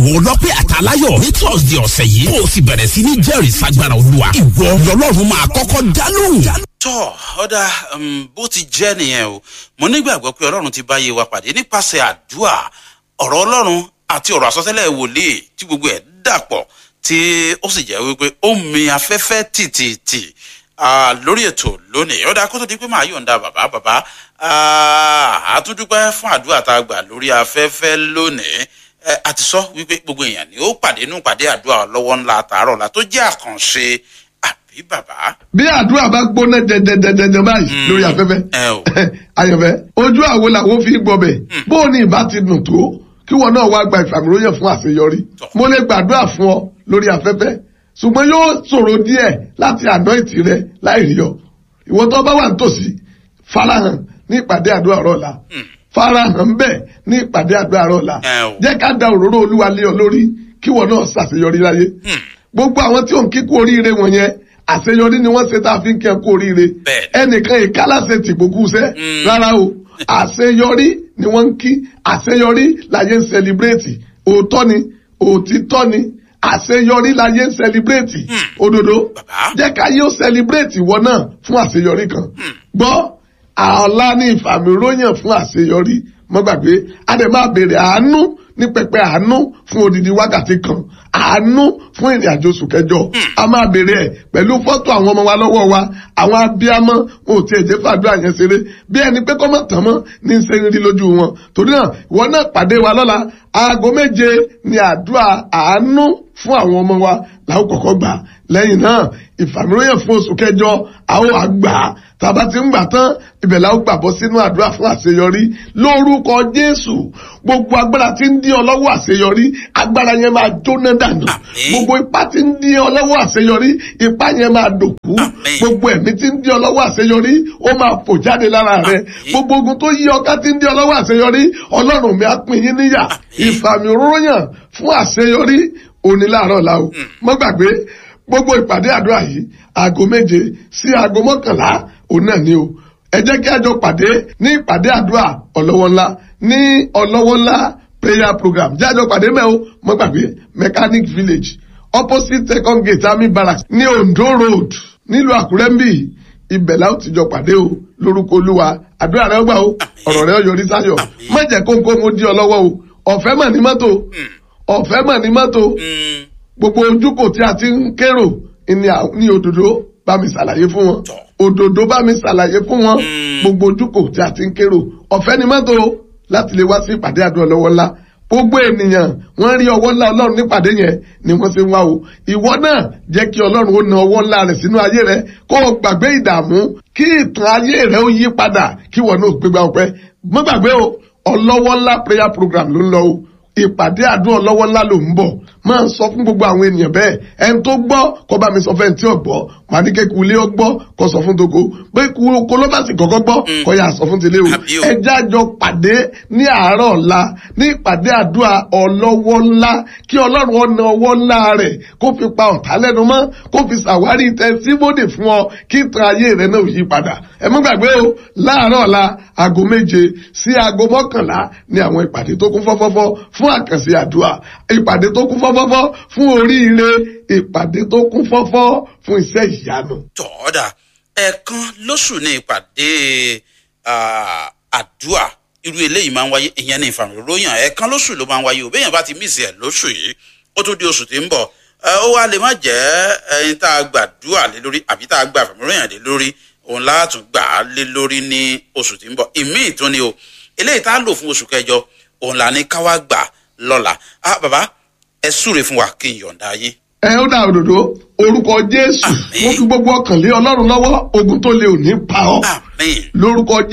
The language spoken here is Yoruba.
àwọn ọlọ́pẹ́ àtàláyọ̀ ní thursday ọ̀sẹ̀ yìí kó o sì bẹ̀rẹ̀ sí ní jẹ́rìí sagbára olúwa ìwọ lọ́lọ́run máa kọ́kọ́ dá lóhùn. tọ́ ọ̀dà bó ti jẹ́ nìyẹn o mo nígbàgbọ́ pé ọlọ́run ti bá yé wa pàdé nípasẹ̀ àdúrà ọ̀rọ̀ ọlọ́run àti ọ̀rọ̀ àsọtẹ́lẹ̀ wòlíì tí gbogbo ẹ̀ dàpọ̀ tí ó sì jẹ́ wípé ó mi afẹ́fẹ́ tìtìtì lórí ètò lónìí ọ̀dà kó tó di pé màá yọ̀ǹda bàbá bàbá àtúndúpẹ́ fún àdúrà tá a gbà lórí afẹ́fẹ́ lónìí a ti sọ wípé gbogbo èèyàn ni ó pàdé nù pàdé àdúrà lọ́wọ́ ńlá àtàárọ̀ la tó jẹ́ àkànṣe àbí bàbá. bí àdúrà bá gbóná dẹdẹdẹdẹ báyìí lórí afẹ́fẹ́ ayọ̀fẹ́ ojú àwo làwọn fi gbọbẹ̀ bó o ní ìbá ti dùn tó kí wọn náà wá gba ìfàmìlóyè fún àṣeyọrí mo lè gbàdúrà fún ọ lórí afẹ́fẹ́ ṣùgbọ́n yóò ṣòro díẹ̀ láti àná ìtì rẹ láì rí ọ ìwọ tó bá wà nítòsí farahàn ní ìpàdé àdúrà ọ̀rọ̀ la farahàn bẹ́ẹ̀ ní ìpàdé àdúrà ọ̀rọ̀ la jẹ́ ká da òróró olúwa lé ọ lórí kí wọn náà ṣàṣeyọrí láyé gbogbo àwọn tí ò ń kíkú oríire wọn yẹn àṣeyọrí ni wọ́n ṣe tá a fi ń kí ẹ kú oríire ẹnìkan ìkálàṣe tìgbókù sẹ́ rárá o àṣeyọrí ni wọ́n ń kí àṣeyọrí láyé ń sẹlibrétì òótọ́ ni òtítọ́ ni àṣeyọrí láyé ń sẹlibrétì òdodo jẹ́ ká yóò sẹlibrétì wọn náà fún àṣeyọrí kan gbọ́ àọlá ní ìfàmìróyàn fún àṣeyọrí mọ́ gbàgbé a dẹ̀ máa béèrè àánú ní pẹpẹ àánú fún odidi wákàtí kan àánú fún ìrìn àjò oṣù kẹjọ a máa béèrè ẹ pẹ̀lú fọ́tò àwọn ọmọ wa lọ́wọ́ wa àwọn abiyamọ wọn ò tiẹ̀ jẹ́ fàdúrà yẹn ṣeré bí ẹni pé kọ́mọ̀ tán mọ́ ní í ṣe ń rí lójú wọn torí náà ìwọ náà pàdé wa lọ́la aago méje ni àdúrà àánú fún àwọn ọmọ wa làwọn kọ̀kọ́ gbà lẹ́yìn náà ìfàmìlóyè fún oṣù kẹjọ àwọn àgbà tàbá ti ń gbà tán ibẹ̀ làwọn gbàbọ́ sínú àdúrà fún àṣeyọrí lórúkọ jésù gbogbo agbára tí ń dí ọ lọ́wọ́ àṣeyọrí agbára yẹn máa jóná dànù gbogbo ipá tí ń dí ọ lọ́wọ́ àṣeyọrí ipá yẹn máa dòkú gbogbo ẹ̀mí tí ń dí ọ lọ́wọ́ àṣeyọrí ó máa fò jáde lára rẹ gbogbo ogun tó yí ọká tí ń dí ọ lọ́wọ́ àṣeyọrí ọlọ́run mi á pín yín níyà ìfàmì òróyàn fún àṣeyọrí òní láàárọ̀ la o mọ́ gbàgbé gbogbo ìpàdé àdúrà yìí aago méje sí aago mọ́kànlá òun náà ni o ẹ jẹ́ kí a jọ pàdé ní ìpàdé àdúrà ọlọ́wọ́ ńlá ní ọlọ́wọ́ ńlá prayer program jẹ́ àjọ pàdé mẹ́ o mọ́ gbàgbé mechanic village opposite second gate army barracks ní ondo road nílùú àkúrẹ́ ń bì ibẹ̀ la ó ti jọ pàdé o lórúkọ olúwa àdúrà rẹ gbà o ọ̀rọ̀ rẹ yọrí sáyọ̀ má jẹ́ kóńkó mo di ọ lọ́wọ́ o ọ̀fẹ́ mà ní mọ́tò ọ̀fẹ́ mà ní mọ́tò gbogbo ojúkò tí a ti ń kérò ní òdòdó bá mi ṣàlàyé fún wọn òdòdó bá mi ṣàlàyé fún wọn gbogbo ojúkò tí a ti ń kérò ọ̀fẹ́ ni mọ́tò láti lè wá sí ìpàdé àdúrà lọ́wọ́ ńlá gbogbo ènìyàn wọ́n rí ọwọ́ ńlá ọlọ́run nípàdé yẹn ni wọ́n ṣe ń wá o ìwọ náà jẹ́ kí ọlọ́run ó na ọwọ́ ńlá rẹ̀ sínú ayé rẹ̀ kó o gbàgbé ìdààmú kí ìtàn ayé rẹ̀ ó yí padà kí wọ́n náà gbégbá ọpẹ́ mọ́ gbàgbé o ọlọ́wọ́ ńlá prayer program ló ń lọ o ìpàdé àdúrà ọlọ́wọ́ ńlá ló ń bọ̀ máa ń sọ fún gbogbo àwọn ènìyàn bẹ́ẹ̀ ẹni tó gbọ́ kó bá mi sọ fẹ́ tí ò gbọ́ wà ní kéku ilé ọgbọ́ kó sọ fún toko pé kó ló bá sì kọ́kọ́ gbọ́ kó yà sọ fún tilé o ẹjẹ́ àjọ pàdé ní àárọ̀ ọ̀la ní ìpàdé àdúrà ọlọ́wọ́ ńlá kí ọlọ́run ọ̀nà ọwọ́ ńlá rẹ̀ kó fi pa ọ̀tá lẹ́nu mọ́ kó fi ṣàwárí tẹsíbódè fún ọ kí ìtàn ayé rẹ náà yí padà ẹ mú gbàgbé o láàárọ̀ ọ̀la aago méje sí aago mọ́kànlá ní àwọn ìpàdé tó kún fọ́fọ́fọ́ fún àkànṣe àdúrà ìpàdé tó kún fọ́fọ́fọ́ fún oríire ìpàdé tó kún fọ́fọ́ fún iṣẹ́ ìyanu. tọ́ọ̀dà ẹ̀ẹ̀kan lóṣù ní ìpàdé àdúrà irú eléyìí máa ń wáyé ìyẹn ní ìfàmìlóyàn ẹ̀ẹ̀kan lóṣù ló máa ń wáyé o béèyàn bá ti mísì ẹ̀ lóṣù yìí ó tó di oṣù tí ń bọ̀ ó wá lè má jẹ́ ẹni tá a gbàdúrà lé lórí àbí tá a gbà ìfàmìlóyàn lé lórí òun látún gbà á lé lórí ní oṣù tí ń bọ̀ ìmíì tún ni o eléyìí tá a lò fún oṣù kẹjọ òun là ní káwá gbà lọ́la ah bàbá ẹ súre fún wa kí n yọ̀ǹda yín. ẹ ó dà òdòdó orúkọ jésù mo fi gbogbo ọkàn lé ọlọ́run lọ́wọ́ ogun tó lè ò ní pa ọ́ lórúkọ